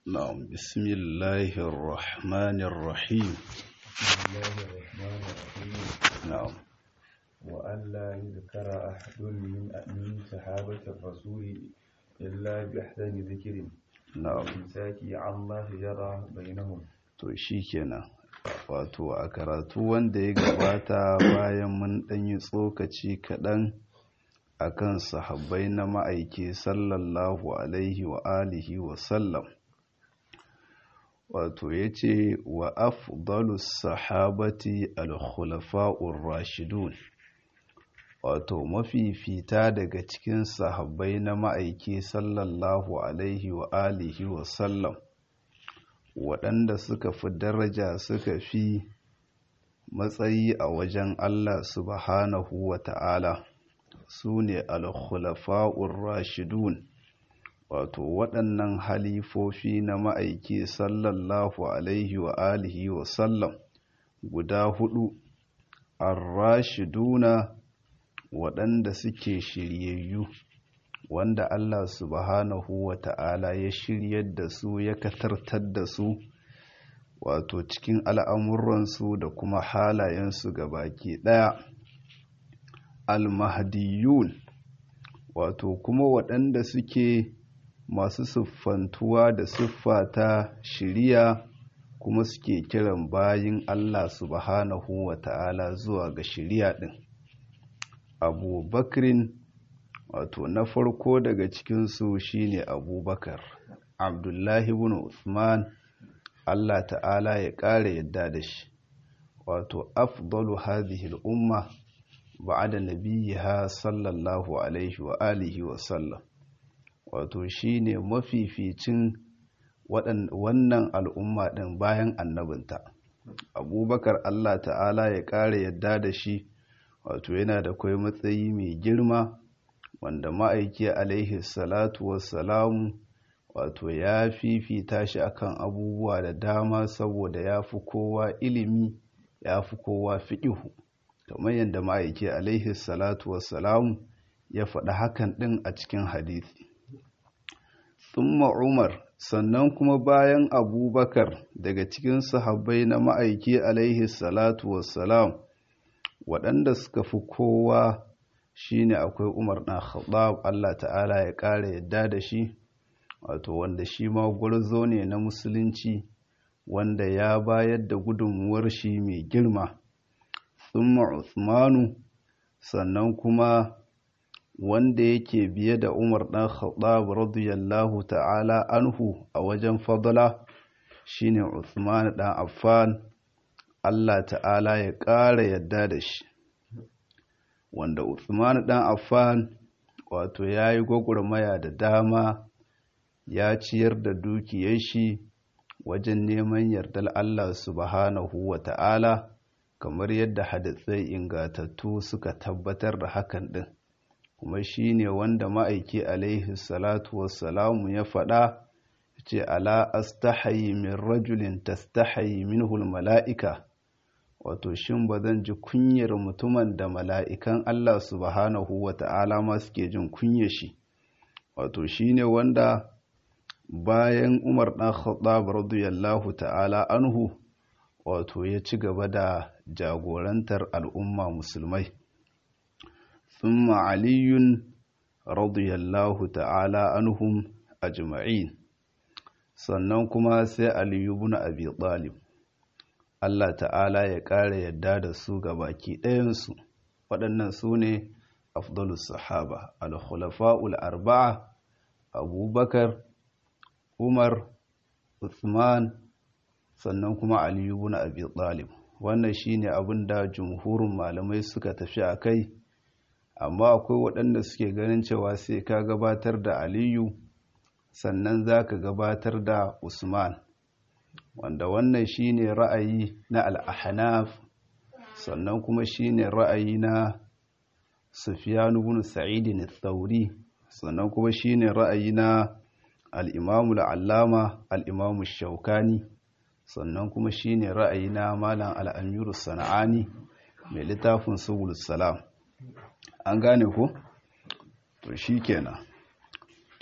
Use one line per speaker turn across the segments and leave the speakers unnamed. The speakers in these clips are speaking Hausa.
نعم بسم الله الرحمن الرحيم
بسم الله الرحمن الرحيم
نعم
وأن لا يذكر أحد من من صحابة الرسول إلا بأحسن ذكر
نعم
إمساك عما شجر بينهم
to shi kenan wato a karatu wanda ya gabata bayan mun ɗanyi tsokaci kaɗan akan sahabbai na ma'aiki sallallahu alaihi wa alihi wa sallam wato ya ce wa afdalus sahabati al-khulafa'ur rashidun wato mafifita daga cikin sahabbai na ma'aiki sallallahu alaihi wa alihi wa sallam waɗanda suka fi daraja suka fi matsayi a wajen Allah subhanahu wa ta'ala su ne al-khulafa'ur rashidun wato waɗannan halifofi na ma'aiki sallallahu alaihi wa alihi wa sallam guda hudu ar-rashiduna waɗanda suke shiryayyu wanda Allah subhanahu wa ta'ala ya shiryar da su ya katartar da su wato cikin al'amuransu da kuma halayensu ga baki ɗaya al-mahdiyun wato kuma waɗanda suke masu siffantuwa da siffa ta shiriya kuma suke kiran bayin Allah subhanahu wa ta'ala zuwa ga shiriya ɗin abu bakrin wato na farko daga cikinsu shine abubakar abdullahi ibn usman Allah ta'ala ya ƙara yadda da shi wato afdalu hadhihi al-umma ba'da nabiyha sallallahu alaihi wa alihi wa sallam wato shine mafificin wannan al'umma din bayan annabinta abubakar Allah ta'ala ya ƙara yadda da shi wato yana da kai matsayi mai girma wanda ma'aiki alaihi salatu wassalamu wato ya fifita shi akan abubuwa da dama saboda ya fi kowa ilimi ya fi kowa fiƙihu kamar yadda ma'aiki alaihi salatu wassalamu ya faɗi hakan ɗin a cikin hadisi tsumma umar sannan kuma bayan abubakar daga cikin sahabbai na ma'aiki alaihi salatu wassalam waɗanda suka fi kowa shine akwai Umar ɗan Khattab Allah ta'ala ya ƙara yadda da shi wato wanda shi ma gwarzo ne na musulunci wanda ya bayar da gudunmuwar shi mai girma thumma Uthmanu sannan kuma wanda yake biye da Umar ɗan Khattab radiyallahu ta'ala anhu a wajen fadala shine Uthman ɗan Affan Allah ta'ala ya ƙara yadda da shi wanda Uthman dan Affan wato ya yi gwagwarmaya da dama ya ciyar da dukiyar shi wajen neman yardar Allah subhanahu wa ta'ala kamar yadda hadisai ingatattu suka tabbatar da hakan din kuma shi ne wanda ma'aiki alaihi salatu wassalamu ya faɗa ce ala astahayi min rajulin tastahayi minhul mala'ika wato shin ba zan ji kunyar mutumin da mala'ikan Allah subhanahu wa ta'ala ma suke jin kunya shi wato shi ne wanda bayan umar ɗan khattab radiyallahu ta'ala anhu wato ya ci gaba da jagorantar al'umma musulmai thumma aliyun radiyallahu ta'ala anhum ajma'in sannan kuma sai aliyu bin abi talib Allah ta'ala ya ƙara yadda da su ga baki ɗayansu waɗannan su ne afdalus sahaba al-khulafa'ul arba'a abubakar umar uthman sannan kuma aliyu bin abi talib wannan shine abin da jumhurin malamai suka tafi a kai amma akwai waɗanda suke ganin cewa sai ka gabatar da aliyu sannan za ka gabatar da usman wanda wannan shine ra'ayi na al-ahnaf sannan kuma shine ra'ayi na Sufyan ibn Sa'id al-Thawri sannan kuma shine ra'ayi na al-Imam al-Allama al-Imam shaukani sannan kuma shine ra'ayi na Malam al-Amir sana'ani mai littafin Subul Salam an gane ko to shikenan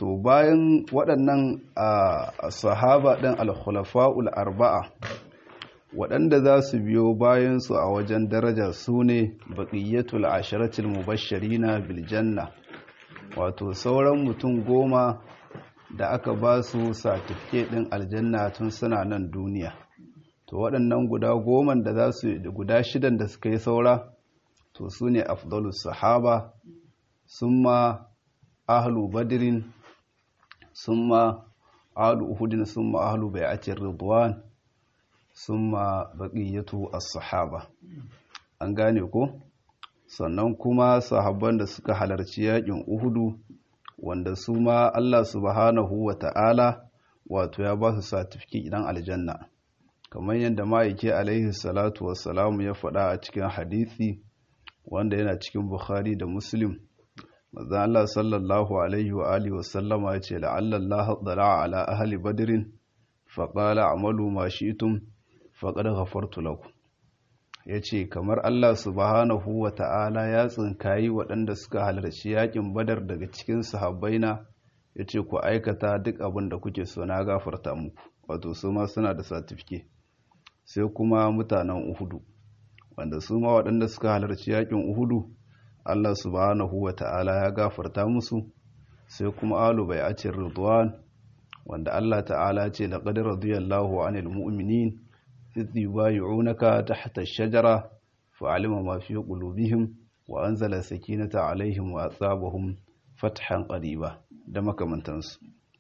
to bayan waɗannan a sahaba ɗin al-khulafa'ul arba'a waɗanda za su biyo bayansu a wajen daraja su ne baƙiyyatul ashiratul mubashirina biljanna wato sauran mutum goma da aka ba su satifike ɗin aljanna tun suna nan duniya to waɗannan guda goman da za su guda shidan da suka yi saura to su ne afdalus sahaba sun ma ahlu badirin sun ma ahlu uhudin sun ma ahlu bai'atin ridwan summa baqiyatu as-sahaba an gane ko sannan kuma sahabban da suka halarci yakin uhudu wanda su ma Allah subhanahu wa ta'ala wato ya ba su certificate idan aljanna kamar yadda ma'aike alaihi salatu wassalamu ya faɗa a cikin hadisi wanda yana cikin bukhari da muslim manzon Allah sallallahu alaihi wa alihi wasallama ya ce la'alla Allah dala'a ala ahli badrin faqala amalu ma shi'tum faqad ghafartu lakum yace kamar Allah subhanahu wa ta'ala ya tsinkayi waɗanda suka halarci yakin badar daga cikin sahabbaina yace ku aikata duk abin da kuke so na gafarta muku wato su ma suna da certificate sai kuma mutanen uhudu wanda su ma waɗanda suka halarci yakin uhudu Allah subhanahu wa ta'ala ya gafarta musu sai kuma alu bai acin ridwan wanda Allah ta'ala ce laqad radiyallahu 'anil mu'minin idh yubay'unaka tahta ash-shajara fa'alima ma fi qulubihim wa anzala sakinata 'alayhim wa asabahum fathan qariba da makamantansu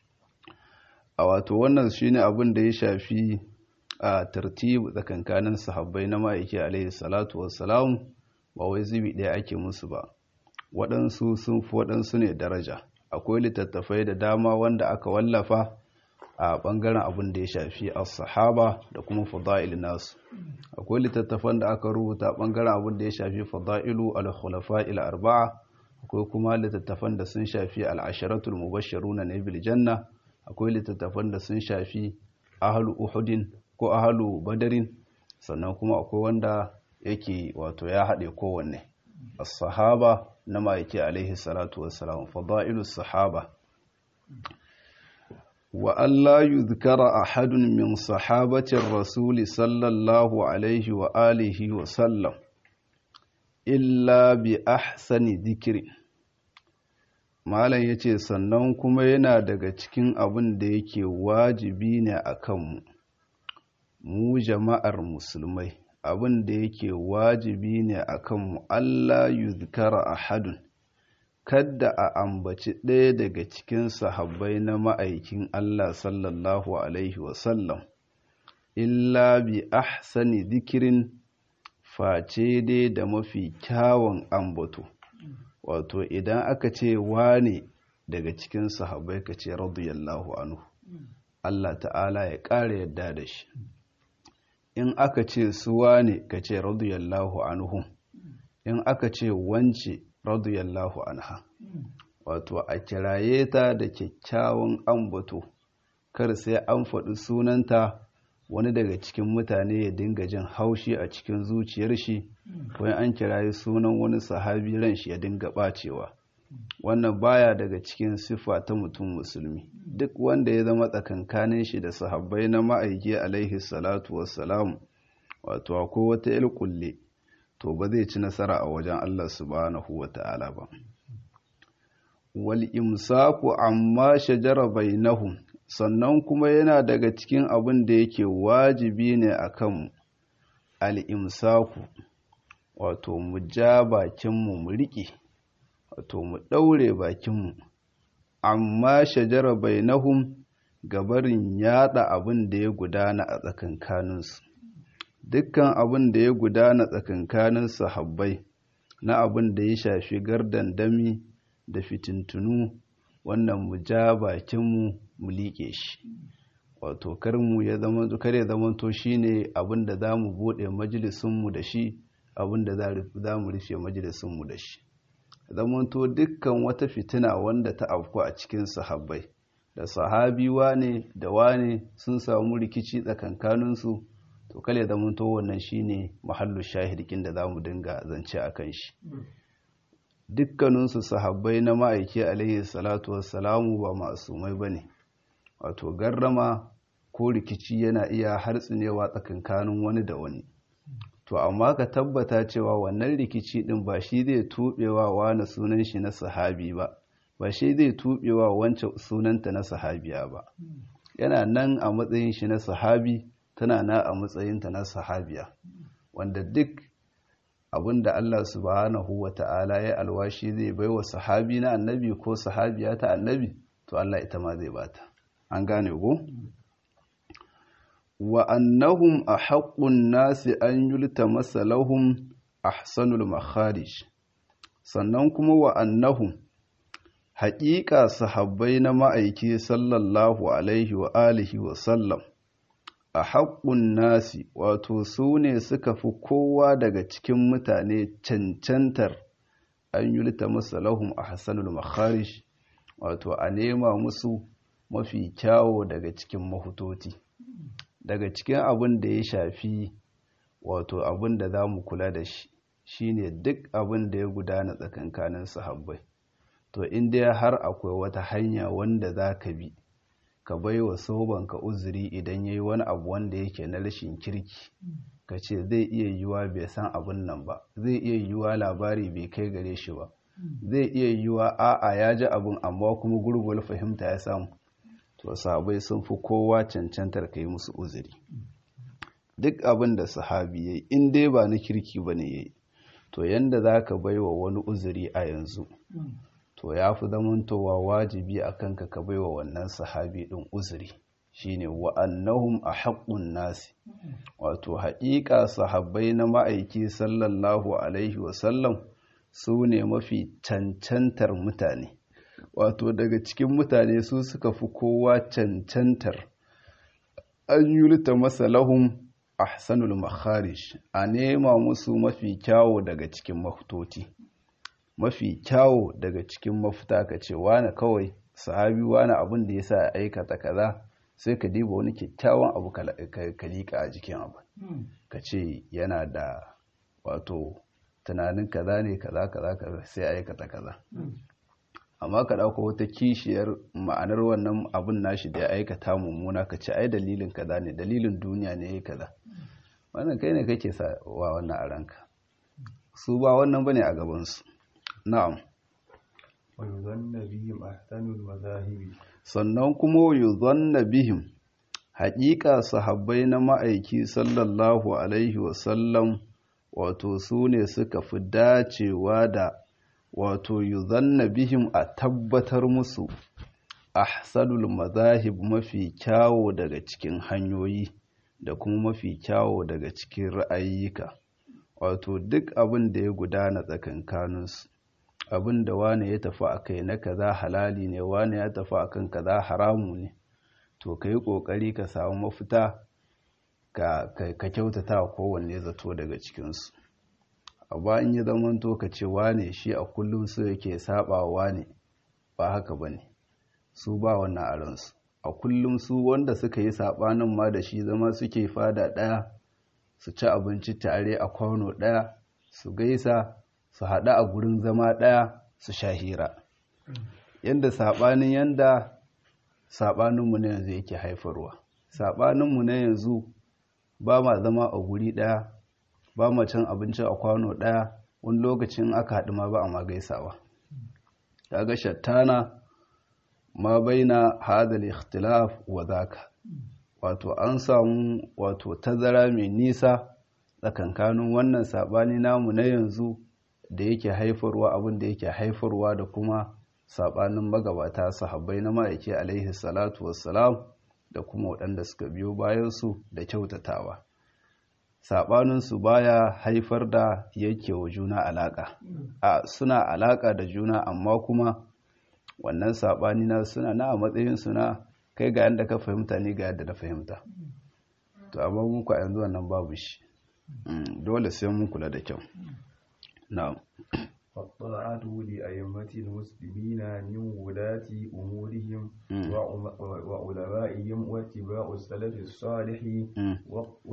a wato wannan shine abin da ya shafi a tartibu tsakankanin sahabbai na ma'aiki alaihi salatu wassalam ba wai zubi ɗaya ake musu ba waɗansu sun fi waɗansu ne daraja akwai littattafai da dama wanda aka wallafa a ɓangaren abin da ya shafi as-sahaba da kuma fada'il nasu akwai littattafan da aka rubuta ɓangaren abin da ya shafi fada'ilu al-khulafa'il arba'a akwai kuma littattafan da sun shafi al-asharatul mubashshiruna na bil janna akwai littattafan da sun shafi ahlu uhudin ko ahalu badarin sannan kuma akwai wanda yake wato ya haɗe kowanne as-sahaba na ma'aiki alaihi salatu wassalam fada'ilus sahaba wa Allah yuzkara ahadun min sahabatir rasul sallallahu alaihi wa alihi wa sallam illa bi ahsani dhikri malam yace sannan kuma yana daga cikin abin da yake wajibi ne akan mu mu jama'ar musulmai abin da yake wajibi ne a kanmu Allah yuzkara ahadun kadda a ambaci ɗaya daga cikin sahabbai na ma'aikin Allah sallallahu alaihi wasallam illa bi ahsani zikirin face dai da mafi kyawun ambato wato idan aka ce wane daga cikin sahabbai ka ce radiyallahu anhu Allah ta'ala ya ƙara yadda da shi in aka ce suwa ne ka ce radiyallahu anhu in aka ce wance radiyallahu anha wato a kiraye ta da kyakkyawan ambato kar sai an faɗi sunanta wani daga cikin mutane ya dinga jin haushi a cikin zuciyar shi wani an kiraye sunan wani sahabi ran shi ya dinga ɓacewa wannan baya daga cikin siffa ta mutum musulmi duk wanda ya zama tsakankanin shi da sahabbai na ma'aiki alaihi salatu wassalam wato akwai wata ilkulle to ba zai ci nasara a wajen Allah subhanahu wa ta'ala ba wal imsaku amma shajara bainahum sannan kuma yana daga cikin abin da yake wajibi ne akan al imsaku wato mu ja bakinmu mu riƙe wato mu ɗaure bakinmu amma shajara bainahum gabarin yada abin da ya gudana a tsakankaninsu dukkan abin da ya gudana tsakankanin sahabbai na abin da ya shafi gardandami da fitintunu wannan mu ja bakinmu mu liƙe shi wato karmu ya zama kar ya zama to shine abin da za mu buɗe majalisunmu da shi abin da za mu rufe majalisunmu da shi zamanto dukkan wata fitina wanda ta afku a cikin sahabbai da sahabi wane da wane sun samu rikici tsakankaninsu to kale zamanto wannan shine mahallu shahidikin da za mu dinga zance a kan shi dukkaninsu sahabbai na ma'aiki alaihi salatu wassalamu ba masumai ba ne wato garrama ko rikici yana iya hartsinewa tsakankanin wani da wani to amma ka tabbata cewa wannan rikici din ba shi zai tubewa wani sunan shi na sahabi ba ba shi zai tubewa wancan sunanta na sahabiya ba yana nan a matsayin shi na sahabi tana na a matsayinta na sahabiya wanda duk abinda Allah subhanahu wa ta'ala ya alwashi zai baiwa sahabi na annabi ko sahabiya ta annabi to Allah ita ma zai bata an gane ko wa annahum ahaqqun nasi an yultamasa lahum ahsanul makharij sannan kuma wa annahum haƙiƙa sahabbai na ma'aiki sallallahu alaihi wa alihi wa sallam a haƙƙun nasi wato su ne suka fi kowa daga cikin mutane cancantar an yulta masa lahum a hassanul makharish wato a nema musu mafi kyawo daga cikin mahutoti daga cikin abin da ya shafi wato abin da za mu kula da shi shine duk abin da ya gudana tsakankanin sahabbai to in dai har akwai wata hanya wanda za ka bi ka bai wa sobanka uzuri idan ya yi wani abu wanda yake na rashin kirki ka ce zai iya yiwuwa bai san abin nan ba zai iya yiwuwa labari bai kai gare shi ba zai iya yiwuwa a'a ya ji abin amma kuma gurgul fahimta ya samu to sahabai sun fi kowa cancantar ka yi musu uzuri duk abin da sahabi ya yi in dai ba na kirki ba ne ya yi to yanda za ka bai wa wani uzuri a yanzu to ya fi zamantowa wajibi a kanka ka baiwa wannan sahabi ɗin uzuri shine wa'annahum a haƙƙun nasi wato haƙiƙa sahabbai na ma'aiki sallallahu alaihi wasallam su ne mafi cancantar mutane wato daga cikin mutane su suka fi kowa cancantar an yulta masa lahum ahsanul makharish a nema musu mafi kyawo daga cikin mahutoti mafi kyawo daga cikin mafita ka ce wane kawai sahabi wane abin da ya sa ya aikata kaza sai ka diba wani kyakkyawan abu ka liƙa a jikin abu ka ce yana da wato tunanin kaza ne kaza kaza kaza sai aikata kaza amma ka ɗauko wata kishiyar ma'anar wannan abin nashi da ya aikata mummuna ka ce ai dalilin kaza ne dalilin duniya ne ya kaza wannan kai ne kake sa wa wannan a ranka su ba wannan bane a gabansu na'am
ويظن بهم أحسن المذاهب
sannan kuma yuzanna bihim haƙiƙa sahabbai na ma'aiki sallallahu alaihi wasallam wato su ne suka fi dacewa da wato yuzanna bihim a tabbatar musu ahsanul mazahib mafi kyawo daga cikin hanyoyi da kuma mafi kyawo daga cikin ra'ayyuka wato duk abin da ya gudana tsakankaninsu abin da wane ya tafi a kai na kaza halali ne wane ya tafi a kan kaza haramu ne to ka yi ƙoƙari ka samu mafita ka kyautata kowanne zato daga cikinsu amma in yi zamanto ka ce wane shi a kullum su yake saba wane ba haka ba ne su ba wannan a ransu a kullum su wanda suka yi saɓanin ma da shi zama suke fada ɗaya su ci abinci tare a kwano ɗaya su gaisa su haɗu a gurin zama ɗaya su sha hira yadda saɓanin yadda saɓaninmu na yanzu yake haifarwa saɓaninmu na yanzu ba ma zama a guri ɗaya ba ma cin abinci a kwano ɗaya wani lokacin aka haɗu ma ba a ma gaisawa kaga shattana ma baina hadal ikhtilaf wa zaka wato an samu wato tazara mai nisa tsakankanin wannan saɓani namu na yanzu da yake haifarwa abin da yake haifarwa da kuma saɓanin magabata sahabbai na ma'aiki alaihi salatu wassalam da kuma waɗanda suka biyo bayansu da kyautatawa saɓaninsu baya haifar da yake wa juna alaƙa a suna alaƙa da juna amma kuma wannan saɓani na suna na a matsayin suna kai ga yadda ka fahimta ni ga yadda na fahimta to amma muku a yanzu wannan babu shi dole sai mun kula da kyau na'am
فالطاعة لأئمة المسلمين من ولاة أمورهم وعلمائهم واتباع السلف الصالح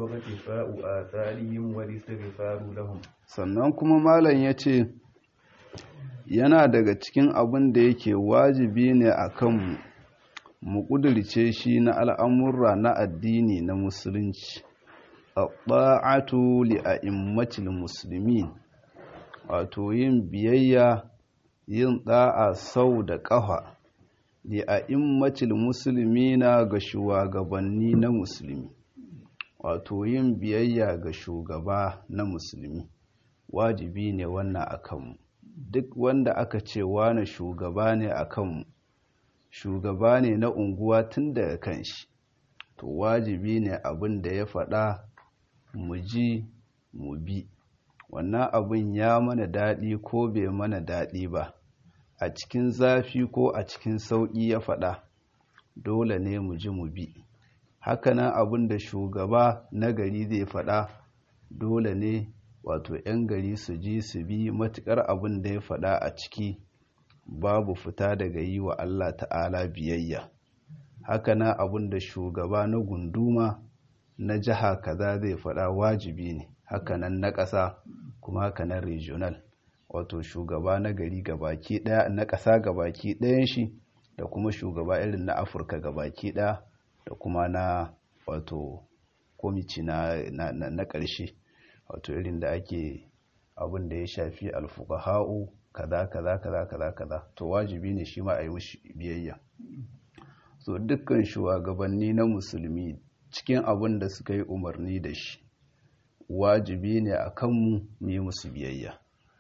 واقتفاء آثارهم والاستغفار لهم
sannan kuma malam ya ce yana daga cikin abin da yake wajibi ne a kanmu mu ƙudurce shi na al'amurra na addini na musulunci a ɓa'atu li'a'immacin musulmi wato yin biyayya yin ɗa'a sau da ƙafa li'a'immacin musulmi na ga shugabanni na musulmi wato yin biyayya ga shugaba na musulmi wajibi ne wannan a kanmu duk wanda aka ce wane shugaba ne a kanmu shugaba ne na unguwa tun daga kan shi to wajibi ne abin da ya faɗa mu ji mu bi wannan abin ya mana daɗi ko bai mana daɗi ba a cikin zafi ko a cikin sauƙi ya faɗa dole ne mu ji mu bi hakanan abin da shugaba na gari zai faɗa dole ne wato 'yan gari su ji su bi matuƙar abin da ya faɗa a ciki babu fita daga yi wa Allah ta'ala biyayya hakanan abin da shugaba na gunduma na jiha kaza zai faɗa wajibi ne hakanan na ƙasa kuma hakanan regional wato shugaba na gari gabaki ɗaya na ƙasa gabaki ɗayan shi da kuma shugaba irin na afirka gabaki ɗaya da kuma na wato komici na, na, na, na ƙarshe wato irin da ake abin da ya shafi alfukaha'u kaza kaza kaza kaza kaza to wajibi ne shi ma a yi mushi biyayya so dukkan shugabanni na musulmi cikin abin da suka yi umarni da shi wajibi ne a kanmu mu yi musu biyayya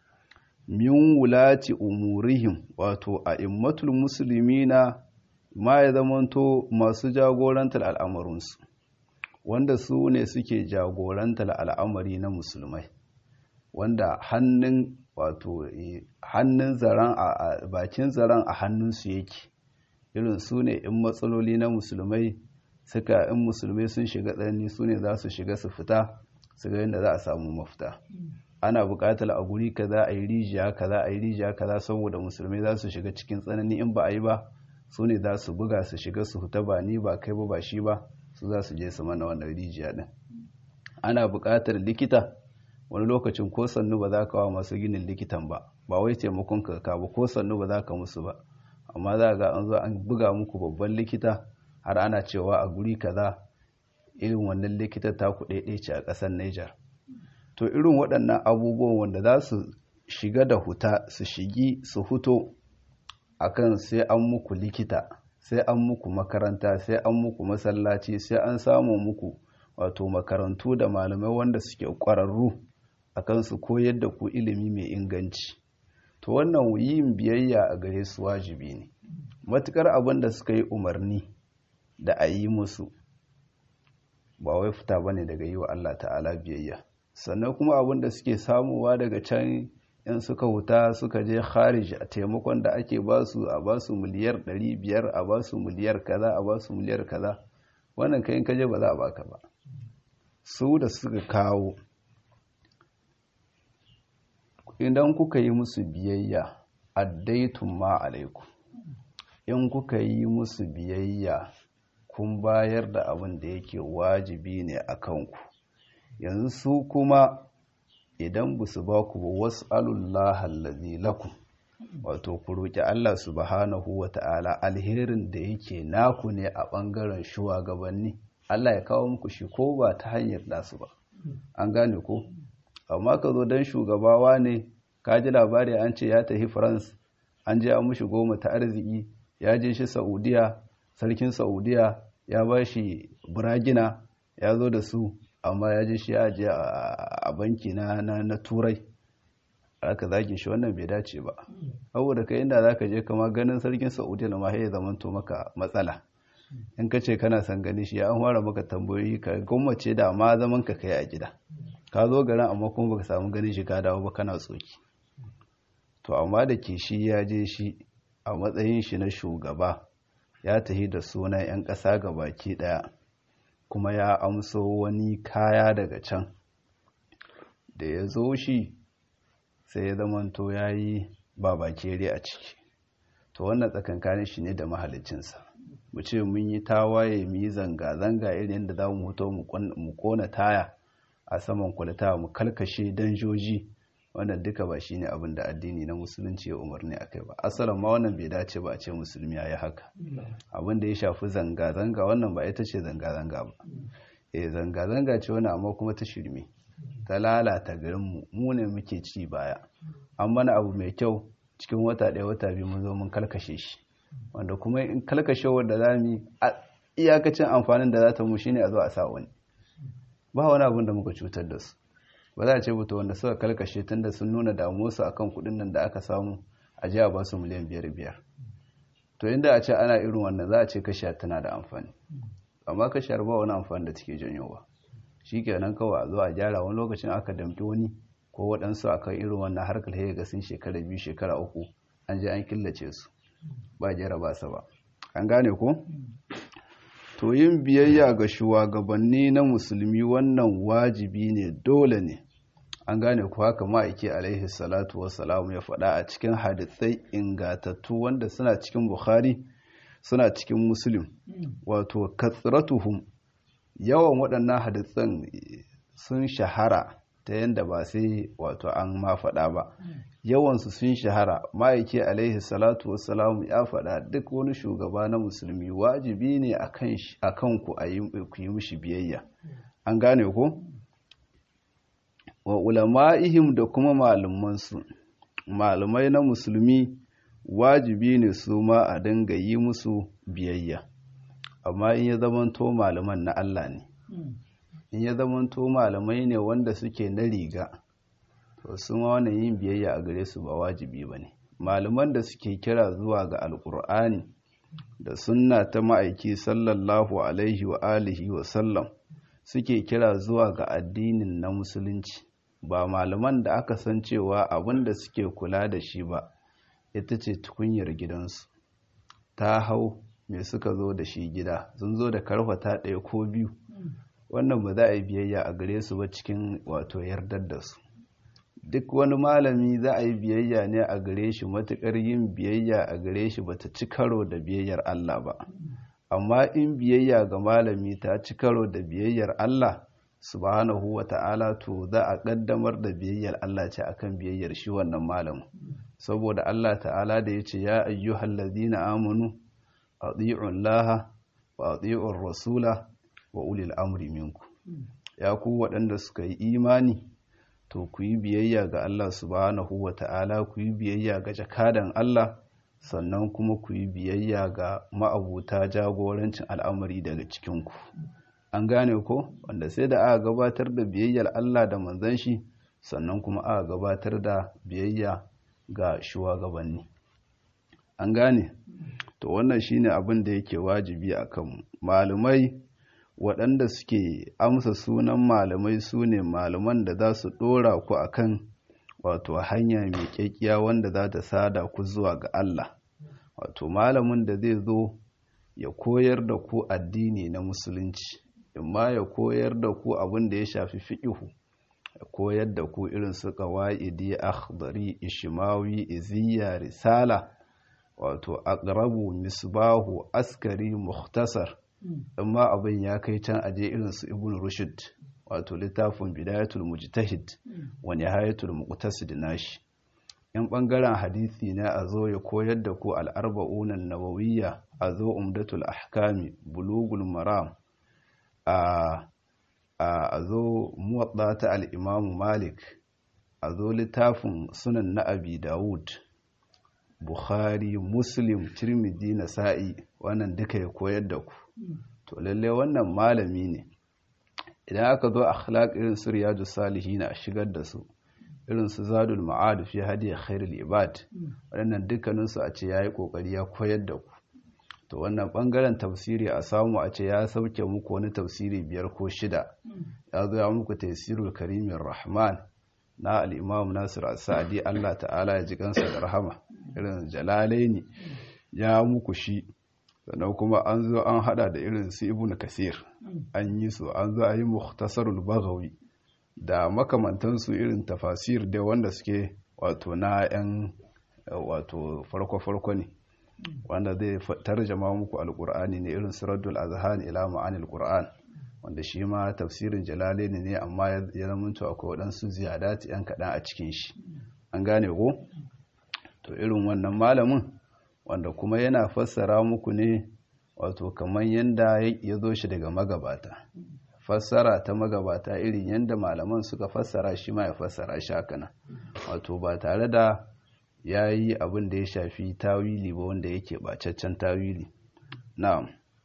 min wulati umurihim wato a immatul musulmina ma ya zamanto masu jagorantar al'amarinsu wanda su ne suke jagorantar al'amari na musulmai wanda hannun wato hannun zaren a bakin zaren a hannunsu yake irin su ne in matsaloli na musulmai suka in musulmai sun shiga tsanani su ne za su shiga su fita su ga yadda za a samu mafita ana buƙatar a guri kaza a yi rijiya kaza a yi rijiya kaza saboda musulmai za su shiga cikin tsanani in ba a yi ba su ne za su buga su shiga su fita ba ni ba kai ba ba shi ba su za su je su mana wannan rijiya din ana buƙatar likita wani lokacin ko sannu ba za ka wa masu ginin likitan ba ba wai taimakon ka ba ko sannu ba za ka musu ba amma za ga an zo an buga muku babban likita har ana cewa a guri kaza irin wannan likita ta ku ce a ƙasar Niger to irin waɗannan abubuwan wanda za su shiga da huta su shigi su huto akan sai an muku likita sai an muku makaranta sai an muku masallaci sai an samu muku wato makarantu da malamai wanda suke ƙwararru akan su koyar da ku ilimi mai inganci to wannan yin biyayya a gare su wajibi ne matukar abin da suka yi umarni da a yi musu ba wai fita ba ne daga yi wa Allah ta'ala biyayya sannan kuma abin da suke samuwa daga can in suka huta suka je kharij a taimakon da ake ba su a ba su miliyar 500 a ba su miliyar kaza a ba su miliyar kaza wannan kayan kaje ba za a baka ba su da suka kawo idan kuka yi musu biyayya addaitun ma alaikum in kuka yi musu biyayya kun bayar da abin da yake wajibi ne a kanku yanzu su kuma idan ba su ba ku ba wasu alullah allazi lakum wato ku roƙi Allah subhanahu wa ta'ala alherin da yake naku ne a ɓangaren shugabanni Allah ya kawo muku shi ko ba ta hanyar nasu ba an gane ko amma ka zo don shugabawa ne ka ji labari an ce ya tafi france an je an mushi goma ta arziki ya je shi saudiya sarkin saudiya ya ba shi buragina ya zo da su amma ya je shi ya je a banki na, na, turai aka zage shi wannan bai dace ba saboda kai inda za ka je kama ganin sarkin saudiya na ma ya zamanto maka matsala in ka ce kana son gani shi an fara maka tambayoyi ka gwammace da ma zaman ka kai a gida ka zo garin amma kuma baka samu ganin shi ka dawo ba kana tsoki to amma da ke shi ya je shi a matsayin shi na shugaba ya tafi da sunan 'yan ƙasa ga baki ɗaya kuma ya amso wani kaya daga can da ya zo shi sai ya zamanto ya yi babakere a ciki to wannan tsakankanin shi ne da mahalicinsa mu ce mun yi tawaye mu yi zanga-zanga irin yadda za mu hoto mu kona taya a saman kwalita mu kalkashe danjoji wannan duka ba shine abin da addini na musulunci ya umarni akai ba asalin ma wannan bai dace ba a ce musulmi ya yi haka abin da ya shafi zanga-zanga wannan ba ita ce zanga-zanga ba eh zanga-zanga ce wani amma kuma ta shirme ta lalata garinmu mu ne muke ci baya an mana abu mai kyau cikin wata ɗaya wata biyu mun zo mun kalkashe shi wanda kuma in kalkashe wanda za mu iyakacin amfanin da za ta mu shine a zo a sa wani ba wani abin da muka cutar da su ba za a ce buta wanda suka kalkashe tun da sun nuna damuwarsu akan kuɗin nan da aka samu a ji a ba su miliyan biyar biyar to inda a ce ana irin wannan za a ce kashiya tana da amfani amma kashiyar ba wani amfani da take janyowa shi kenan kawai a zo a gyara wani lokacin aka damfi wani ko waɗansu akan irin wannan harkar ya ga sun shekara biyu shekara uku an je an killace su ba jera ba sa ba an gane ko to yin biyayya ga shugabanni na musulmi wannan wajibi ne dole ne an gane ku haka ma'aiki alaihi salatu wassalamu ya faɗa a cikin hadisai ingatattu wanda suna cikin bukhari suna cikin muslim wato katsiratuhum yawan waɗannan hadisan sun shahara ta yadda ba sai wato an ma faɗa ba yawansu sun shahara ma'aiki alaihi salatu wassalamu ya faɗa duk wani shugaba na musulmi wajibi ne a kan ku a yi mishi biyayya an gane ko wa ulama'ihim da kuma malumansu malumai na musulmi wajibi ne su ma a dinga yi musu biyayya amma in ya zamanto malaman na Allah ne in ya zamanto malamai ne wanda suke na riga to su ma wannan yin biyayya a gare su ba wajibi ba ne malaman da suke kira zuwa ga alkur'ani da sunna ta ma'aiki sallallahu alaihi wa alihi wa sallam suke kira zuwa ga addinin na musulunci ba malaman da aka san cewa abin da suke kula da shi ba ita ce tukunyar gidansu ta hau mai suka zo da shi gida sun zo da karfata ɗaya ko biyu wannan ba za a yi biyayya a gare su ba cikin wato yardar da su duk wani malami za a yi biyayya ne a gare shi matuƙar yin biyayya a gare shi ba ta ci karo da biyayyar Allah ba amma in biyayya ga malami ta ci karo da biyayyar Allah subhanahu wa ta'ala to za a ƙaddamar da biyayyar Allah ce akan biyayyar shi wannan malamin saboda Allah ta'ala da ya ce ya ayyuhal ladina amanu ati'un laha wa ati'un rasula wa ulil amri minku ya ku waɗanda suka yi imani to ku yi biyayya ga Allah subhanahu wa ta'ala ku yi biyayya ga jakadan Allah sannan kuma ku yi biyayya ga ma'abuta jagorancin al'amari daga cikinku an gane ko wanda sai da aka gabatar da biyayyar Allah da manzon shi sannan kuma aka gabatar da biyayya ga shugabanni an gane to wannan shine abin da yake wajibi akan malumai waɗanda suke amsa sunan malamai su ne malaman da za su ɗora ku akan wato hanya mai ƙyaƙƙiya wanda za ta sada ku zuwa ga Allah wato malamin da zai zo ya koyar da ku addini na musulunci imma ya koyar da ku abin da ya shafi fiƙihu ya koyar da ku irin su qawaidi akhdari ishmawi iziya risala wato aqrabu misbahu askari mukhtasar amma abin ya kai can aje irin su ibn rushd wato littafin bidayatul mujtahid wa nihayatul muqtasid nashi in bangaren hadisi ne a zo ya koyar da ku al-arba'un an-nawawiyya a zo umdatul ahkami bulugul maram a a zo muwadda ta al-imam malik a zo littafin sunan na abi dawud bukhari muslim tirmidhi nasa'i wannan duka ya koyar da ku to lalle wannan malami ne idan aka zo akhlaq irin su riyadu salihin a shigar da su irin su zadul ma'ad fi hadi khairul ibad wannan dukkanin su a ce yayi kokari ya koyar da ku to wannan bangaren tafsiri a samu a ce ya sauke muku wani tafsiri biyar ko shida ya zo ya muku tafsirul karimin rahman na al-imam nasir as-sa'di Allah ta'ala ya ji kansa da rahama irin jalalaini ya muku shi sannan kuma an zo an hada da irin su ibnu kasir an yi su an zo a yi mukhtasarul baghawi da makamantansu irin tafasir da wanda suke wato na yan wato farko-farko ne wanda zai tarjama muku alkur'ani ne irin suratul azhan ila ma'anil qur'an wanda shi ma tafsirin jalalaini ne amma ya zamanto akwai waɗansu ziyadati yan kaɗan a cikin shi an gane ko to irin wannan malamin wanda kuma yana fassara muku ne wato kamar yadda ya zo shi daga magabata fassara ta magabata irin yadda malaman suka fassara shi ma ya fassara shi haka nan wato ba tare da ya yi abin da ya shafi tawili ba wanda yake bacaccen tawili na'am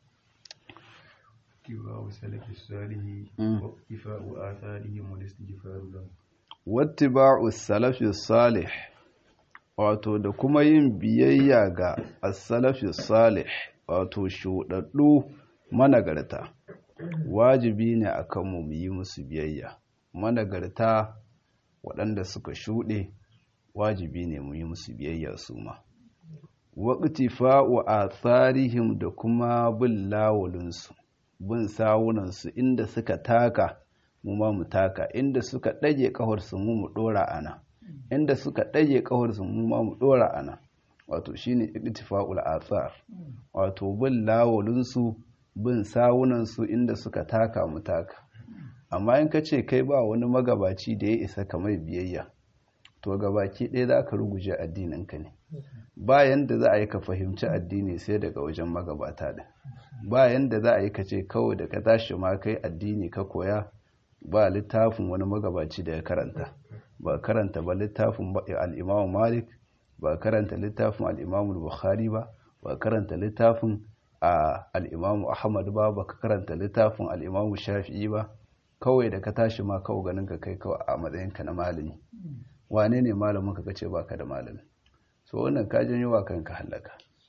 اتباع سلف الصالح واقتفاء آثارهم والاستغفار لهم
wattiba'u salafi salih wato da kuma yin biyayya ga as-salafi salih wato shudaddu managarta wajibi ne akan mu yi musu biyayya managarta waɗanda suka shuɗe wajibi ne mu yi musu biyayya su ma waqtifa'u atharihim da kuma bin lawulinsu bin sawunansu inda suka taka mu ma mu taka inda suka ɗage ƙafarsu mu mu ɗora ana inda suka ɗage ƙafarsu mu ma mu ɗora ana wato shine ittifaqul athar wato bin lawulinsu bin sawunansu inda suka taka mu taka amma in ka ce kai ba wani magabaci da ya isa kamar biyayya to gabaki ɗaya za ka ruguje addininka ne bayan da za a yi ka fahimci addini sai daga wajen magabata da bayan da za a yi ka ce kawai da ka tashi ma kai addini ka koya ba littafin wani magabaci da ya karanta ba karanta ba littafin al'imamu malik ba karanta littafin al'imamu bukhari ba ba karanta littafin al'imamu ahmad ba ba ka karanta littafin al'imamu shafi'i ba kawai da ka tashi ma kawai ganin ka kai kawai a matsayinka na malami wane ne malamin ka ce baka da malami so wannan ka janyo wa kanka halaka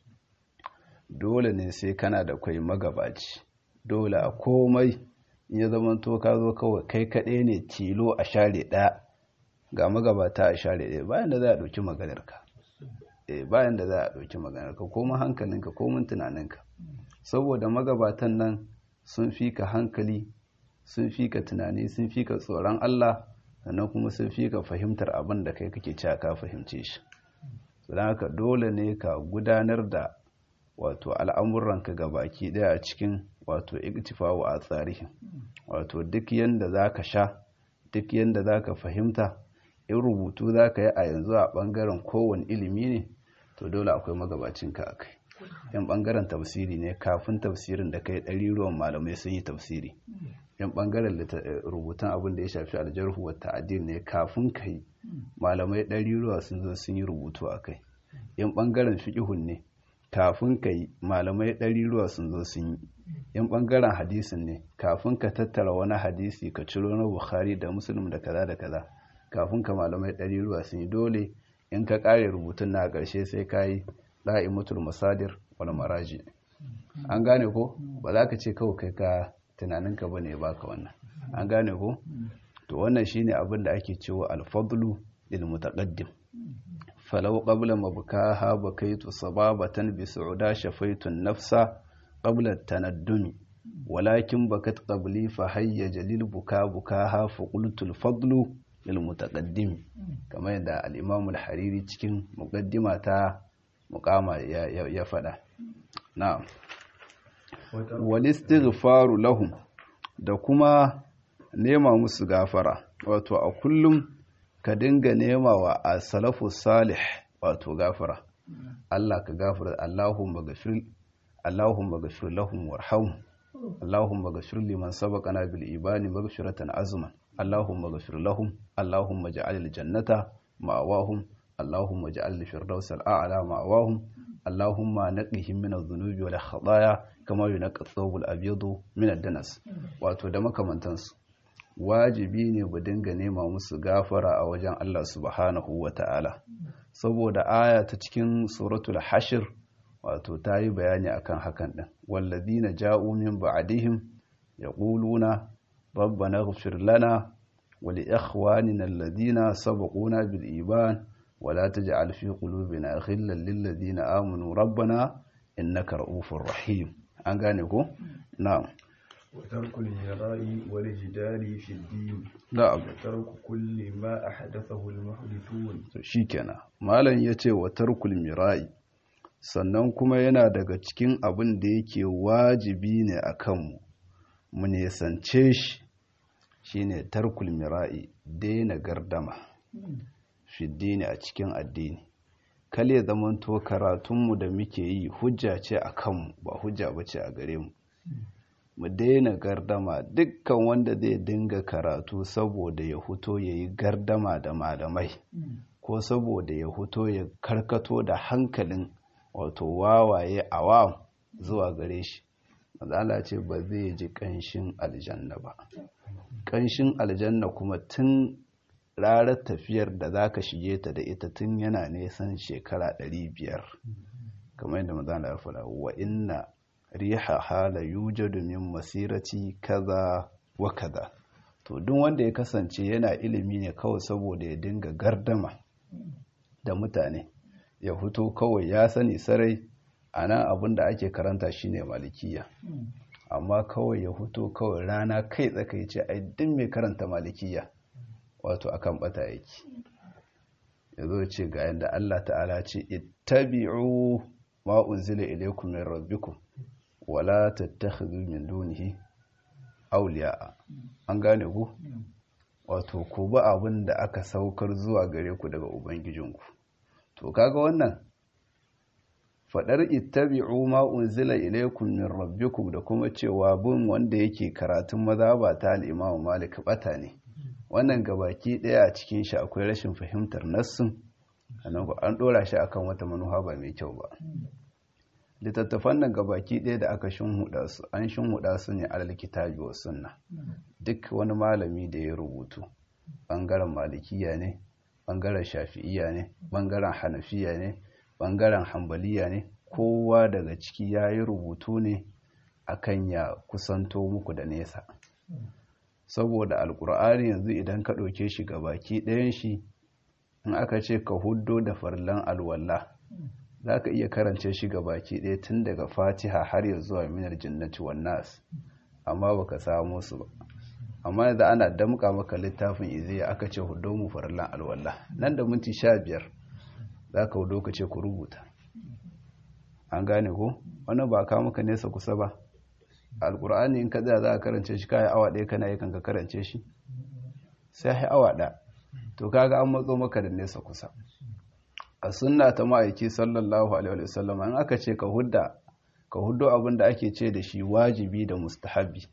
dole ne sai kana da kwai magabaci dole a komai in ya zama to ka zo kawai kai kaɗai ne tilo a share ɗaya ga magabata a share ɗaya bayan da za a ɗauki maganarka eh bayan da za a ɗauki maganarka komin hankalinka komin tunaninka saboda magabatan nan sun fi ka hankali sun fi ka tunani sun fi ka tsoron Allah sannan kuma sun fi ka fahimtar abin da kai kake cewa ka fahimce shi don haka dole ne ka gudanar da wato al'amuranka ga baki daya a cikin wato iktifawu a tsarihin wato duk yanda za ka sha duk yanda za ka fahimta in rubutu za ka yi a yanzu a ɓangaren kowane ilimi ne to dole akwai magabacinka a kai yan ɓangaren tafsiri ne kafin tafsirin da kai ɗari ruwan malamai sun yi tafsiri yan ɓangaren rubutun abin da ya shafi aljarhu wa ta'adil ne kafin ka yi malamai ɗari ruwa sun zo sun yi rubutu a kai yan ɓangaren fiƙihun ne kafin ka yi malamai ɗari ruwa sun zo sun yi yan ɓangaren hadisin ne kafin ka tattara wani hadisi ka ciro na bukhari da musulun da kaza da kaza kafin ka malamai ɗari ruwa sun yi dole in ka ƙare rubutun na ƙarshe sai ka yi la'imutul masadir wani maraji an gane ko ba za ka ce kawai kai ka tunaninka ba ne baka wannan an gane ko to wannan shine abin da ake cewa alfadlu lil mutaqaddim falau qabla mabkaha bakaitu sababatan bi su'uda shafaitu nafsa qabla tanaddumi walakin bakat qabli fa hayya jalil buka bukaha fa qultu al-fadlu lil mutaqaddim kamar yadda al-imam al-hariri cikin muqaddima ta muqama ya fada na'am wal istighfaru lahum da kuma nema musu gafara wato a kullum ka dinga nema wa a salafu salih wato gafara Allah ka gafara Allahumma gafir Allahumma gafir lahum warham Allahumma gafir liman sabaqana bil ibani maghfiratan azman Allahumma gafir lahum Allahumma ja'al al jannata ma'awahum Allahumma ja'al al firdaus al a'la ma'awahum Allahumma naqihim min adh-dhunubi wal khataaya kama yunqqa ath-thawb al-abyadu min ad-danas wato da makamantansu wajibi ne mu dinga nema musu gafara a wajen Allah subhanahu wa ta'ala saboda aya ta cikin suratul hashir wato ta yi bayani akan hakan ɗin walladina ja'u min ba'dihim yaquluna rabbana ighfir lana wa li ikhwanina alladhina sabaquna bil iman wa la taj'al fi qulubina ghillan lil ladina amanu rabbana innaka ra'ufur rahim an gane ko na'am
وترك المراء والجدال في الدين
na'am
وترك كل ما أحدثه المحدثون
to shikenan malam yace wa tarkul mira'i sannan kuma yana daga cikin abin da yake wajibi ne a kanmu mu nesance shi shine tarkul mira'i daina gardama fiddini a cikin addini kale zamanto karatunmu da muke yi hujja ce a kanmu ba hujja ba ce a gare mu mu daina gardama dukkan wanda zai dinga karatu saboda ya huto ya yi gardama da malamai ko saboda ya huto ya karkato da hankalin wato wawaye awam zuwa gare shi mazala ce ba zai ji ƙanshin aljanna ba ƙanshin aljanna kuma tun ranar tafiyar da za ka shige ta da ita tun yana nesan shekara 500 kamar yadda mazala ya faɗa wa inna riha hala yujadu min masirati kaza wa kaza to duk wanda ya kasance yana ilimi ne kawai saboda ya dinga gardama da mutane ya fito kawai ya sani sarai a nan abin da ake karanta shine malikiya amma kawai ya fito kawai rana kai tsaka ce ai duk mai karanta malikiya wato akan bata yake ya zo ce ga yadda Allah ta'ala ce ittabi'u ma unzila ilaykum min rabbikum wala tattakhidhu min dunihi awliya an gane ku wato ku ba abin da aka saukar zuwa gare ku daga ubangijinku to kaga wannan fadar ittabi'u ma unzila ilaykum min rabbikum da kuma cewa bin wanda yake karatun mazhaba ta al-Imam Malik bata ne wannan gabaki daya a cikin shi akwai rashin fahimtar nassin an dora shi akan wata manuha ba mai kyau ba littattafan nan gabaki ɗaya da aka shinhuda su an shinhuda su ne alal kitabi wa sunna duk wani malami da ya rubutu bangaren malikiya ne bangaren shafi'iya ne bangaren hanafiya ne bangaren hambaliya ne kowa daga ciki ya yi rubutu ne akan ya kusanto muku da nesa saboda alkur'ani yanzu idan ka ɗauke shi gabaki ɗayan shi in aka ce ka huddo da farlan alwallah za ka iya karance shi ga baki ɗaya tun daga fatiha har ya zuwa minar jinnati nas amma baka samu su ba amma yanzu ana damka maka littafin iziya aka ce hudo mu farallan alwala nan da minti sha biyar za ka hudo ka ce ku rubuta an gane ko wannan ba ka maka nesa kusa ba alkur'ani in ka tsaya za ka karance shi kayan awa ɗaya kana yi kan ka karance shi sai awa ɗaya to kaga an matso maka da nesa kusa a sunna ta ma'aiki sallallahu alaihi wasallam an aka ce ka hudda ka huddo abin da ake ce da shi wajibi da mustahabi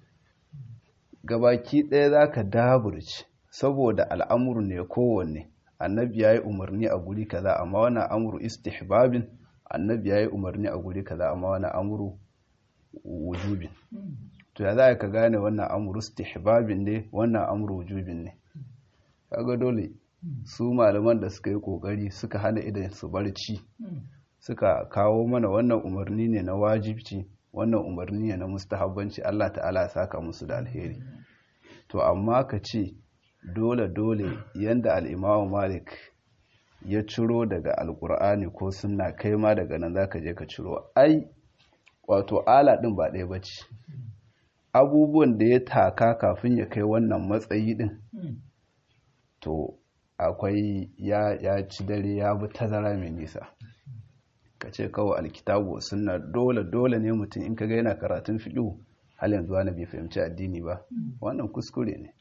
gabaki ɗaya za ka daburci saboda al'amuru ne kowanne annabi ya yi umarni a guri kaza amma wani amuru istihbabin annabi ya yi umarni a guri kaza amma wani amuru wujubin to ya za ka gane wannan amuru istihbabin ne wannan amuru wujubin ne kaga dole su malaman da suka yi kokari suka hana idan su barci suka kawo mana wannan umarni ne na wajibci wannan umarni ne na mustahabbanci Allah ta'ala saka musu da alheri to amma ka ce dole dole yanda al-Imam Malik ya ciro daga alkur'ani ko sunna kai ma daga nan zaka je ka ciro ai wato ala din ba ɗaya bace abubuwan da ya taka kafin ya kai wannan matsayi din to akwai ya, ya ci dare ya bi tazara mai nisa ka ce kawai alkitabu suna dole dole ne mutum in kaga yana karatun fiɗo hal yanzu wani bai fahimci addini ba wannan kuskure ne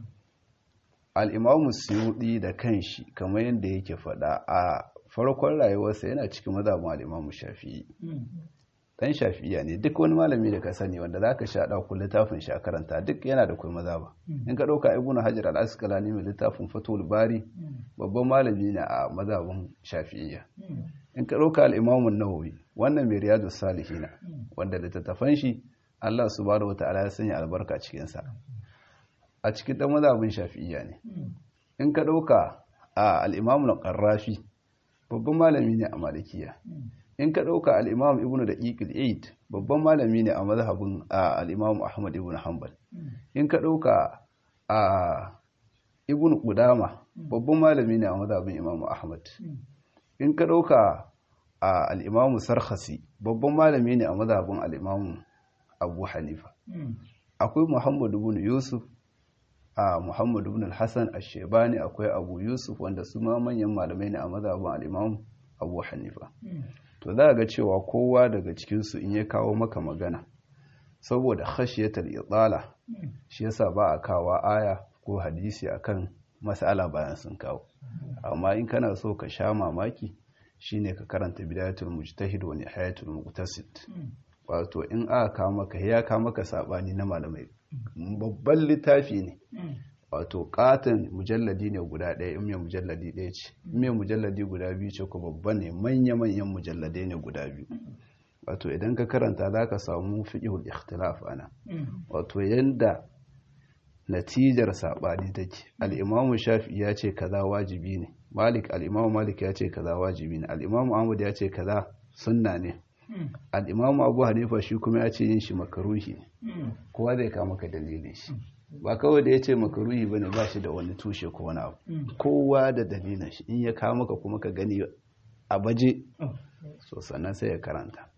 al'imamu suyuɗi da kanshi kamar yadda yake faɗa a farkon rayuwarsa yana cikin mazabin al'imamu shafi'i ɗan shafi'iya ne duk wani malami da ka sani wanda za ka sha ɗauku littafin shi a karanta duk yana da kuma mazaba in ka ɗauka ibnu hajar al-asqalani mai littafin fatul bari babban malami ne a mazabin shafi'iya in ka ɗauka al-imamun nawawi wannan mai riyadu salihina wanda littattafan shi Allah subhanahu wata'ala ya sanya albarka cikin sa a cikin ɗan mazabin shafi'iya ne in ka ɗauka a al-imamun qarrafi babban malami ne a malikiya in ka ɗauka al'imam ibn da ƙiƙil eid babban malami ne a mazhabin al'imam ahmad ibn hanbal in ka ɗauka a ibn ƙudama babban malami ne a mazhabin imam ahmad in ka ɗauka a al'imam sarhasi babban malami ne a mazhabin al'imam abu hanifa akwai muhammad ibn yusuf a muhammad ibn al-hassan a shebani akwai abu yusuf wanda su ma manyan malamai ne a mazhabin al'imam abu hanifa to za ga cewa kowa daga cikinsu in ya kawo maka magana saboda khashiyatul idala shi yasa ba a kawa aya ko hadisi akan mas'ala bayan sun kawo amma in kana so ka sha mamaki shine ka karanta bidayatul mujtahid wa nihayatul muqtasid wato in aka kawo maka ya kawo maka sabani na malamai babban littafi ne wato katon mujalladi ne guda ɗaya in mai mujalladi ɗaya ce in mai mujalladi guda biyu ce ko babba ne manya-manyan mujalladai ne guda biyu wato idan ka karanta za ka samu fiƙihul ikhtilaf ana wato yanda natijar saɓani take al'imamu shafi ya ce kaza wajibi ne malik al'imamu malik ya ce kaza wajibi ne al'imamu ahmad ya ce kaza sunna ne al'imamu abu hanifa shi kuma ya ce yin shi makaruhi ne kowa zai kama ka dalilin shi ba kawai da ya ce makaruhi ba ne ba shi da wani tushe ko wani abu kowa da dalilin shi in ya kawo maka kuma ka gani a baje so sannan sai ya karanta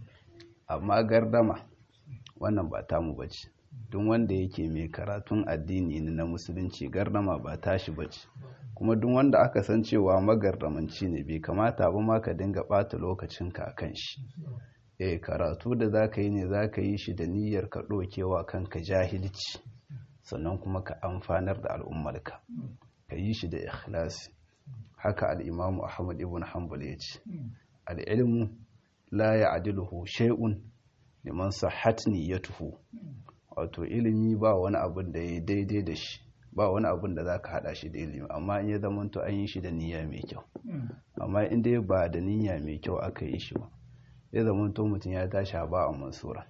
amma gardama wannan ba tamu bace duk wanda yake mai karatun addini ne na musulunci gardama ba tashi bace kuma duk wanda aka san cewa magardamanci ne bai kamata ba ma ka dinga ɓata lokacinka a kan shi eh karatu da za ka yi ne za ka yi shi da niyyar ka ɗokewa kanka jahilci sannan kuma ka amfanar da al'ummarka ka yi shi da ikhlasi haka al'imamu ahmad ibn hanbal ya ce al'ilmu la ya adiluhu shay'un liman sahat niyyatuhu wato ilimi ba wani abin da ya daidai da shi ba wani abin da za ka haɗa shi da ilimi amma in ya zamanto an yi shi da niyya mai kyau amma in dai ba da niyya mai kyau aka yi shi ba ya zamanto mutum ya tashi ba a mansura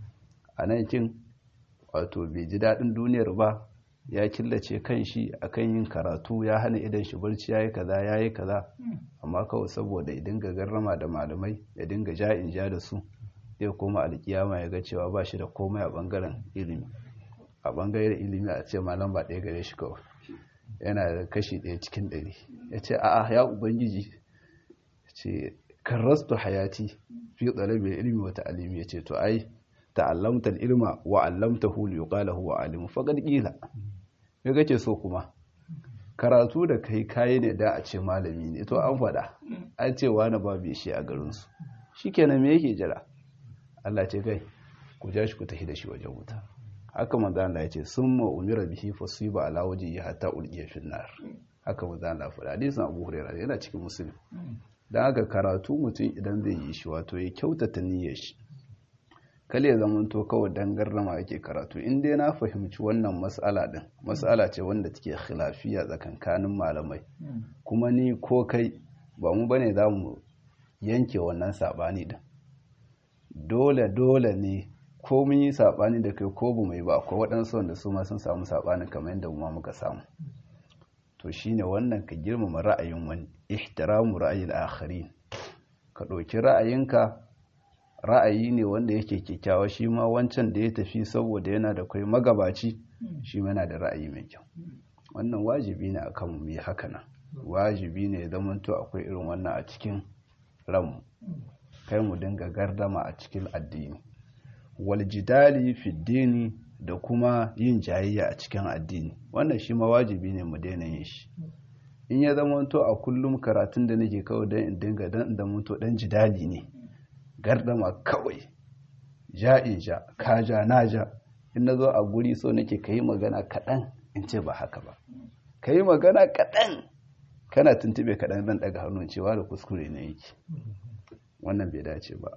a nan kin wato bai ji daɗin duniyar ba ya killace kan shi akan yin karatu ya hana idan shi barci ya yi kaza ya yi kaza amma kawai saboda ya dinga garrama da malamai ya dinga ja in ja da su zai koma alkiyama ya ga cewa ba shi da komai a bangaren ilimi a bangaren ilimi a ce malam ba ɗaya gare shi kawai yana da kashi ɗaya cikin ɗari ya ce a'a ya ubangiji ce karrastu hayati fi tsalabi ilimi wa ta'alimi ya ce to ai ta'allamta ilma wa allamtahu li yuqala huwa alim faqad qila me kake so kuma karatu da kai kai ne da a ce malami ne to an faɗa an ce wani babu shi a garin su shikenan me yake jira Allah ce kai ku ja shi ku tafi da shi wajen wuta haka manzo Allah ya ce summa umira bihi fasiba ala wajhi hatta ulqiya fi nar haka manzo Allah faɗa hadisin Abu Hurairah yana cikin Muslim dan haka karatu mutum idan zai yi shi wato ya kyautata niyyar shi kale ya zamanto kawai dan garrama ake karatu in dai na fahimci wannan mas'ala din mas'ala ce wanda take khilafiya tsakankanin malamai kuma ni ko kai ba mu bane za mu yanke wannan sabani din dole dole ne ko mun yi sabani da kai ko bu mai ba ko waɗansu wanda su ma sun samu sabani kamar yadda mu ma muka samu to shine wannan ka girmama ra'ayin wani ihtiramu ra'ayil akharin ka ɗauki ra'ayinka ra'ayi ne wanda yake kyakkyawa shi ma wancan da ya tafi saboda yana da kai magabaci shi ma yana da ra'ayi mai kyau wannan wajibi ne akan mu yi haka nan wajibi ne ya zamanto akwai irin wannan a cikin ranmu kai mu dinga gardama a cikin addini wal jidali fi dini da kuma yin jayayya a cikin addini wannan shi ma wajibi ne mu daina yin shi in ya zamanto a kullum karatun da nake kawai don in dinga dan da mutu dan jidali ne gardama kawai ja in ja ka ja na ja in na zo a guri so nake ka yi magana kaɗan in ce ba haka ba ka yi magana kaɗan kana tuntube kaɗan zan ɗaga hannun cewa da kuskure na yake wannan bai dace ba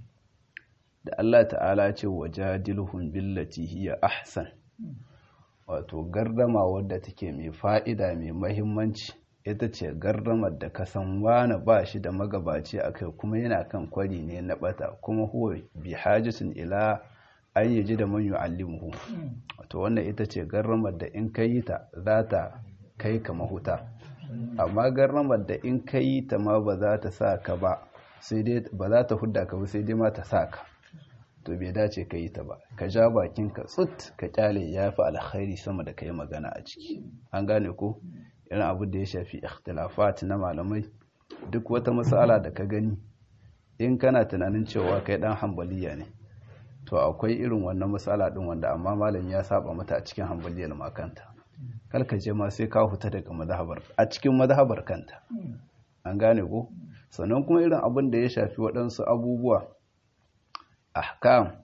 da Allah ta'ala ce wajadilhum billati hiya ahsan wato gardama wadda take mai fa'ida mai mahimmanci ita ce gardamar da ka san wani ba shi da magabaci a kai kuma yana kan kwari ne na bata kuma huwa bi hajjisun ila an yi ji da man yu'allimuhu wato wannan ita ce gardamar da in ka yi ta za ta kai ka mahuta amma gardamar da in ka yi ta ma ba za ta sa ka ba sai dai ba za ta hudda ka ba sai dai ma ta sa ka to bai dace ka yi ta ba ka ja bakin ka tsut ka kyale ya fi alkhairi sama da ka yi magana a ciki an gane ko irin abu da ya shafi ikhtilafat na malamai duk wata matsala da ka gani in kana tunanin cewa kai dan hambaliya ne to akwai irin wannan matsala din wanda amma malami ya saba mata a cikin hambaliyar makanta kalka je ma sai ka huta daga madhabar a cikin madhabar kanta an gane ko sannan kuma irin abin da ya shafi waɗansu abubuwa ahkam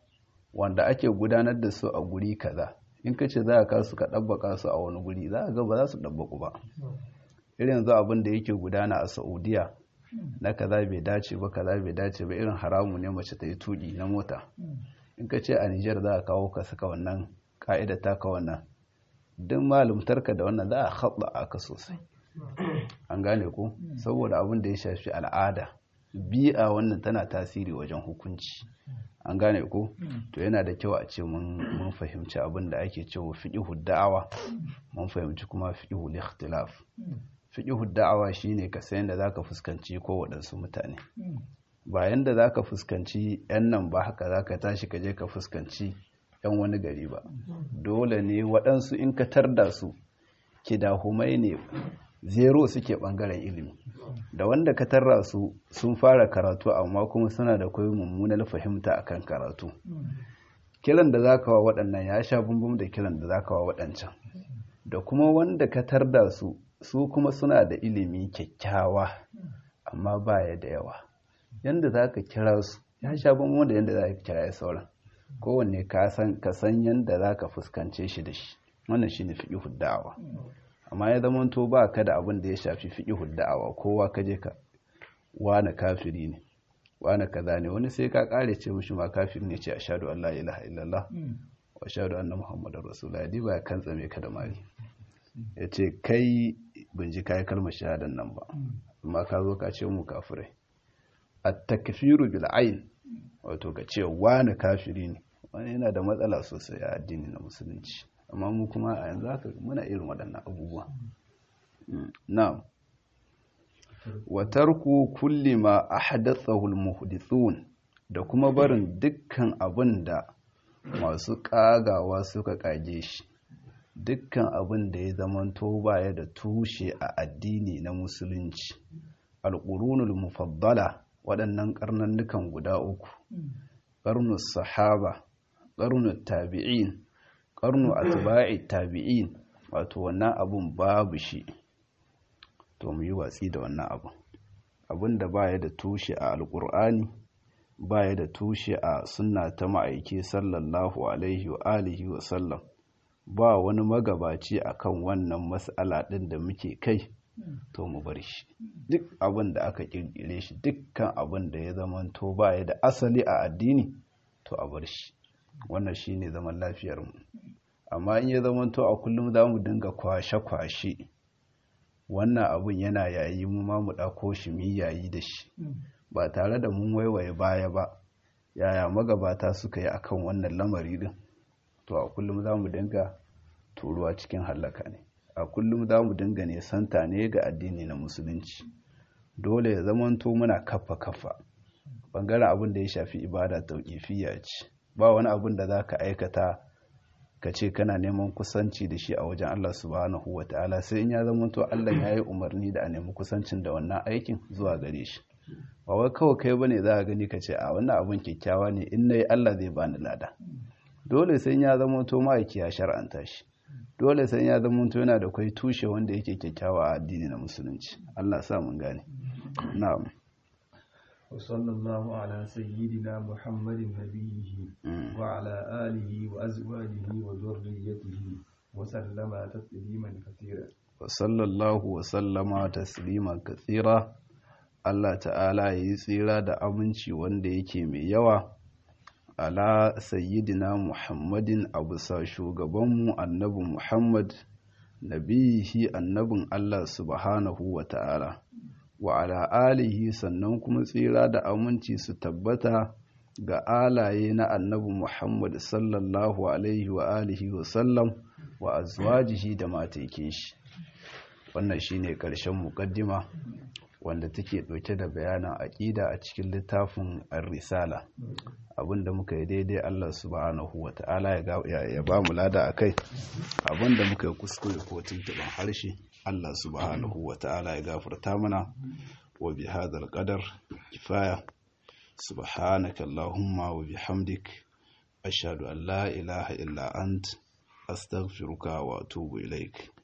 wanda ake gudanar da su a guri kaza in ka ce za ka su ka ɗabbaka su a wani guri za ga ba za su ɗabbaku ba irin yanzu abin da yake gudana a saudiya na kaza bai dace ba kaza bai dace ba irin haramu ne mace ta yi tuki na mota in ka ce a nijar za a kawo ka saka wannan ka'ida ta ka wannan duk malumtarka da wannan za a haɗa aka sosai an gane ku saboda abin da ya shafi al'ada bi'a wannan tana tasiri wajen hukunci an gane ku to yana da kyau a ce mun fahimci abin da ake cewa fiqhu da'awa mun fahimci kuma fiqhu ikhtilaf fiqhu da'awa shine ka san da zaka fuskanci ko waɗansu mutane ba yanda zaka fuskanci yan nan ba haka zaka tashi ka je ka fuskanci yan wani gari ba dole ne waɗansu in ka tarda su kidahumai ne zero suke ɓangaren ilimi da wanda ka tarra su sun fara karatu amma kuma suna da koyi mummunar fahimta akan karatu kiran da zaka wa waɗannan ya sha bumbum da kiran da zaka wa waɗancan da kuma wanda ka tarda su su kuma suna da ilimi kyakkyawa amma baya da yawa yanda zaka kira su ya sha bumbum da yanda zaka kira sauran kowanne ka san yanda zaka fuskance shi da shi wannan shine fiqhu da'awa amma ya zama to ba ka da abin da ya shafi fiqhu da'awa kowa ka je ka wani kafiri ne wani kaza ne wani sai ka kare ce mishi ma kafiri ne ce ashhadu an la ilaha illallah wa ashhadu anna muhammadar rasulullah di ba kan tsame ka da mari yace kai bin ji kai kalmar shahadan nan ba amma ka zo ka ce mu kafirai at-takfiru bil ayn wato ka ce wani kafiri ne wani yana da matsala sosai a addini na musulunci amma mu kuma a yanzu haka muna irin waɗannan abubuwa na'am wa tarku kulli ma ahdathahu al-muhdithun da kuma barin dukkan abin da masu kagawa suka kage shi dukkan abin da ya zamanto baya da tushe a addini na musulunci al-qurunul mufaddala waɗannan karnannukan guda uku qarnus sahaba qarnut tabi'in karnu atba'i tabi'in wato wannan abun babu shi to mu yi watsi da wannan abun abun da baya da tushe a alkur'ani baya da tushe a sunna ta ma'aiki sallallahu alaihi wa alihi wa sallam ba wani magabaci akan wannan mas'ala din da muke kai to mu bar shi duk abin da aka kirkire shi dukkan abin da ya zamanto baya da asali a addini to a bar shi wannan shine zaman lafiyar mu amma in ya zamanto a kullum za mu dinga kwashe-kwashe wannan abun yana yayi mu ma mu ɗako shi mu yayi da shi ba tare da mun waiwaye baya ba yaya magabata suka yi akan wannan lamari din to a kullum za mu dinga turuwa cikin hallaka ne a kullum za mu dinga nesanta ne ga addini na musulunci dole ya zamanto muna kafa kafa bangaren abin da ya shafi ibada tauƙifiya ce ba wani abin da za ka aikata ka ce kana neman kusanci da shi a wajen Allah subhanahu wa ta'ala sai in ya zama to Allah ya yi umarni da a nemi kusancin da wannan aikin zuwa gare shi ba wai kawai kai bane za a gani ka ce a wannan abin kyakkyawa ne in nayi Allah zai bani lada dole sai ya zama to ma'aiki ya shar'anta shi dole sai ya zama to yana da kai tushe wanda yake kyakkyawa a addini na musulunci Allah sa mun gane na'am
وصلى الله على سيدنا محمد نبيه وعلى آله وأزواجه وذريته وسلم تسليما كثيرا
وصلى الله وسلم تسليما كثيرا Allah ta'ala ya yi tsira da aminci wanda yake mai yawa ala sayyidina Muhammadin a bisa shugabanmu annabi Muhammad nabihi annabin Allah subhanahu wa ta'ala wa ala alihi sannan kuma tsira da aminci su tabbata ga alaye na annabi Muhammad sallallahu alaihi wa alihi wa sallam wa azwajihi da matekin shi wannan shine ƙarshen muƙaddima wanda take ɗauke da bayanan aƙida a cikin littafin ar-risala abinda muka yi daidai Allah subhanahu wa ta'ala ya ba mu lada akai abinda muka yi kuskure ko tuntuɓen harshe Allah subhanahu wa ta'ala ya gafarta mana wa bi hadal qadar kifaya subhanaka allahumma wa bihamdik ashhadu an la ilaha illa ant astaghfiruka wa atubu ilaik